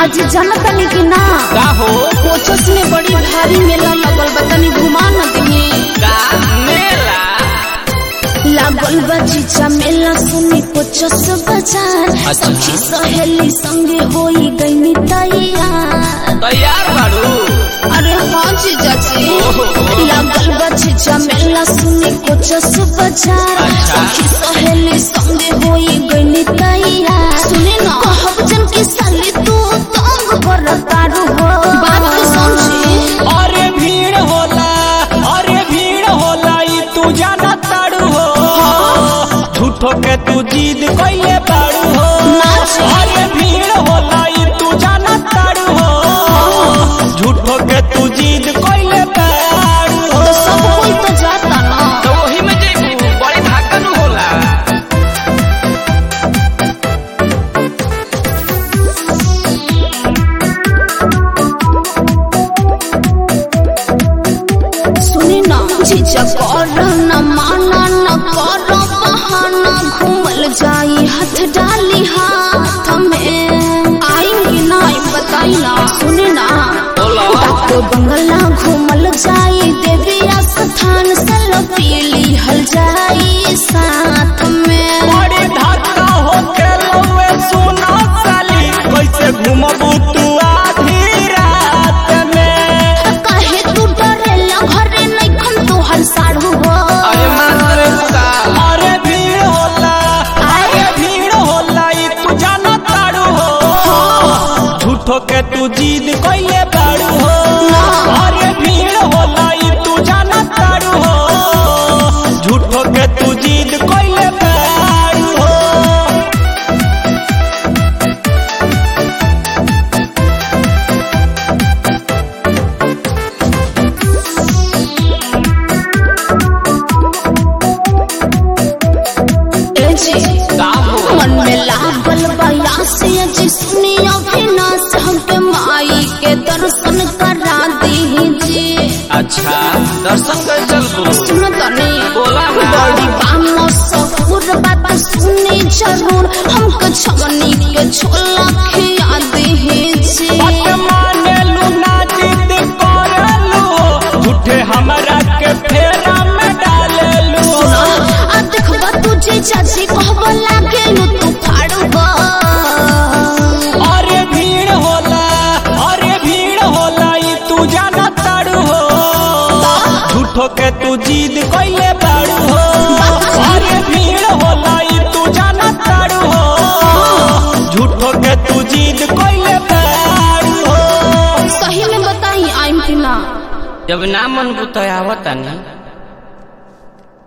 आज जाना तनी कि ना का हो कोचस में बड़ी भारी मेला लगल बा तनी घुमा न दिए का मेला लागल बा जीजा मेला सुनी कोचस बाजार अच्छा। सखी सहेली संगे होई गई तैयार तैयार बाड़ू अरे हाँ जीजा जी लागल बा जीजा मेला सुनी कोचस बाजार अच्छा। सखी सहेली संगे होई गई तैयार सुने ना कहब जन की साली तू तंग कर तारू हो बात के समझी अरे भीड़ होला अरे भीड़ होला ई तू जाना ताड़ू हो झूठो के तू जीद कइले बाड़ू हो नाच। अरे भीड़ होला ई तू जाना ताड़ू हो झूठो के तू जीद कइले बाड़ू हो तो सब कोई तो जाता ना तो वही में जेबू बड़ी धाकन होला सुनी ना जीजा कर न माना न कर बहाना घूमल जाई हाथ डाली हाथ में आएंगे ना आई बताई ना सुनी ना बोलो। डाको बंगला घूमल जाई देवी स्थान सलपीली हल जाई साथ में बड़ी धक्का होके लौए सुना साली कैसे घूमबू तू आधी रात में काहे तू डरेला घरे नइखन तोहर साढ़ू हो अरे भीड़ होला अरे भीड़ होला ई तू जाना ताड़ू हो झूठो के तू जीद कइले बाड़ू हो अरे भीड़ होला ई तू जाना ताड़ू हो झूठो के तू जीद कइले बाड़ू हो ए जी मन में लागल बयासी जिसने अविनाश हमके माई के दर्शन करा दीजिए अच्छा दर्शन कर चल सुन तनी बोला ना। बड़ी बामो सफुर बात सुनी जरूर हमके छवनी के छोला खिया दीजिए बात मानेलू ना जिद करेलू झूठे हमरा के फेरा में डालेलू आ देखबा तुझे चाची कहबो लागे नु तू फाड़बा अरे भीड़ होला अरे भीड़ होला ई तू जाना ताड़ू हो झूठो के तू जीद कइले बाड़ू हो अरे भीड़ होला ई तू जाना ताड़ू हो झूठो के तू जीद कइले बाड़ू हो सही में बताई आइम कि ना जब ना मन बुतयावता नहीं